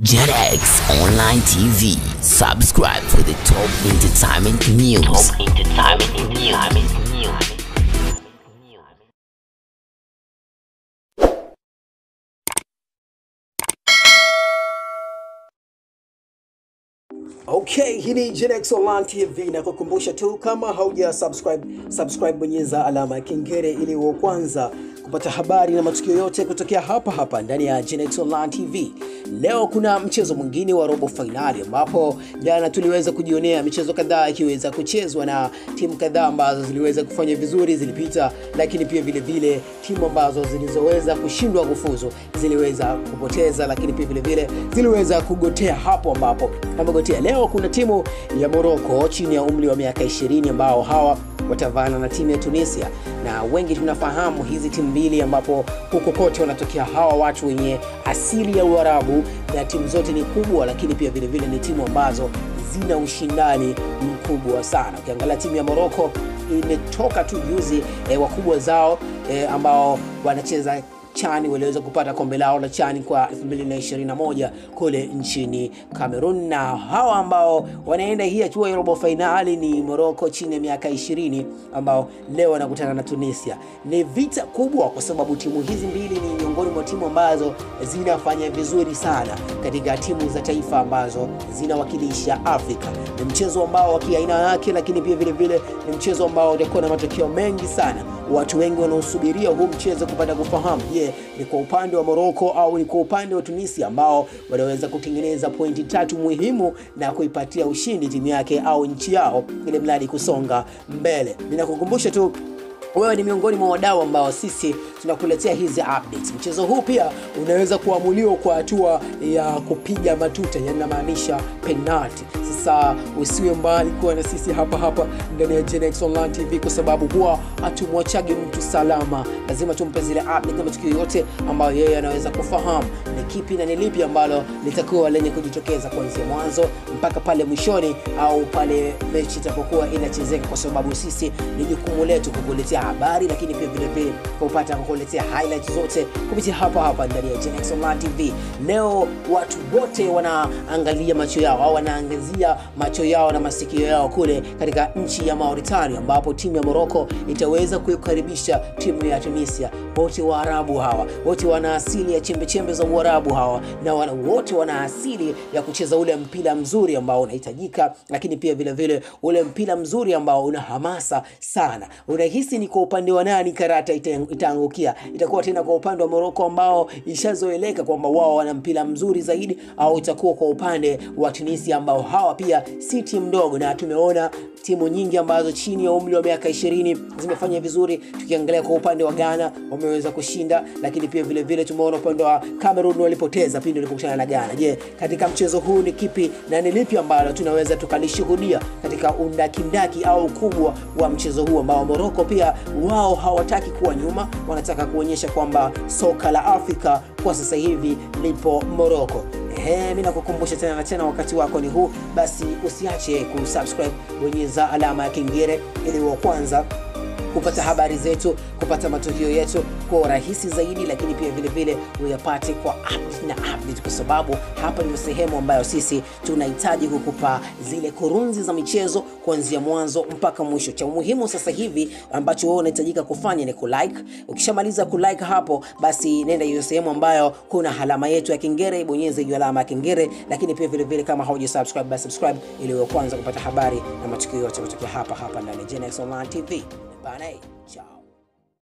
JetX Online TV. Subscribe for the top entertainment news. Top entertainment news. Okay, hii ni Genex Online TV na kukumbusha tu kama hauja subscribe, subscribe bonyeza alama ya kengele ili uwe kwanza kupata habari na matukio yote kutokea hapa hapa ndani ya Genex Online TV. Leo kuna mchezo mwingine wa robo fainali ambapo jana tuliweza kujionea michezo kadhaa ikiweza kuchezwa na timu kadhaa ambazo ziliweza kufanya vizuri zilipita, lakini pia vile vile timu ambazo zilizoweza kushindwa kufuzu ziliweza kupoteza, lakini pia vile vile ziliweza kugotea hapo ambapo amegotea. Leo kuna timu ya Morocco chini ya umri wa miaka 20 ambao hawa watavana na timu ya Tunisia, na wengi tunafahamu hizi timu mbili, ambapo huko kote wanatokea hawa watu wenye asili ya Uarabu, na timu zote ni kubwa, lakini pia vile vile ni timu ambazo zina ushindani mkubwa sana. Ukiangalia timu ya Morocco imetoka tu juzi eh, wakubwa zao eh, ambao wanacheza chani waliweza kupata kombe lao la chani kwa 2021 kule nchini Cameroon, na hawa ambao wanaenda hii hatua ya robo fainali ni Morocco chini ya miaka 20 ambao leo wanakutana na Tunisia. Ni vita kubwa kwa sababu timu hizi mbili ni miongoni mwa timu ambazo zinafanya vizuri sana katika timu za taifa ambazo zinawakilisha Afrika. Ni mchezo ambao wa kiaina yake, lakini pia vile vile ni mchezo ambao utakuwa na matokeo mengi sana. Watu wengi wanaosubiria huu mchezo kupata kufahamu, je, ni kwa upande wa Morocco au ni kwa upande wa Tunisia ambao wanaweza kutengeneza pointi tatu muhimu na kuipatia ushindi timu yake au nchi yao, ili mradi kusonga mbele. Ninakukumbusha tu wewe ni miongoni mwa wadau ambao sisi tunakuletea hizi updates. Mchezo huu pia unaweza kuamuliwa kwa hatua ya kupiga matuta, yani namaanisha penalty. Sasa usiwe mbali kuwa na sisi hapa hapa ndani ya Genex Online TV, kwa sababu huwa hatumwachagi mtu salama. Lazima tumpe zile update na matukio yote ambayo yeye anaweza kufahamu ni kipi na ni lipi ambalo litakuwa lenye kujitokeza kuanzia mwanzo mpaka pale mwishoni au pale mechi itapokuwa inachezeka, kwa sababu sisi ni jukumu letu kukuletea habari, lakini pia vile vile kupata kukuletea highlights zote kupitia hapa hapa ndani ya Genex Online TV. Leo watu wote wanaangalia macho yao au wanaangazia macho yao na masikio yao kule katika nchi ya Mauritania, ambapo timu ya Morocco itaweza kuikaribisha timu ya Tunisia. Wote Waarabu hawa, wote wana asili ya chembe chembe za Uarabu hawa, na wana, wote wana asili ya kucheza ule mpira mzuri ambao unahitajika, lakini pia vile vile ule mpira mzuri ambao una hamasa sana. Unahisi ni kwa upande wa nani karata itaangukia? Itakuwa tena kwa upande wa Morocco ambao ishazoeleka kwamba wao wana mpira mzuri zaidi, au itakuwa kwa upande wa Tunisia ambao hawa pia si timu ndogo, na tumeona timu nyingi ambazo chini ya umri wa miaka 20 zimefanya vizuri. Tukiangalia kwa upande wa Ghana wameweza kushinda, lakini pia vile vile tumeona upande wa Cameroon walipoteza pindi walipokutana na Ghana. Je, katika mchezo huu ni kipi na ni lipi ambalo tunaweza tukalishuhudia katika undakindaki au ukubwa wa mchezo huu ambao Morocco pia wao hawataki kuwa nyuma, wanataka kuonyesha kwamba soka la Afrika kwa sasa hivi lipo Morocco. Ehe, mimi nakukumbusha tena na tena, wakati wako ni huu, basi usiache kusubscribe, bonyeza alama ya kengele ili wa kwanza kupata habari zetu, kupata matukio yetu kwa urahisi zaidi, lakini pia vile vile uyapate kwa update na update, kwa sababu hapa ndio sehemu ambayo sisi tunahitaji kukupa zile kurunzi za michezo kuanzia mwanzo mpaka mwisho. Cha muhimu sasa hivi ambacho wewe unahitajika kufanya ni kulike. Ukishamaliza kulike hapo, basi nenda hiyo sehemu ambayo kuna alama yetu ya kengele, ibonyeze hiyo alama ya kengele, lakini pia vile vile kama hauja subscribe, basi subscribe ili uwe kwanza kupata habari na matukio yote kutoka hapa hapa ndani ya Genex Online TV. Bye. Ciao.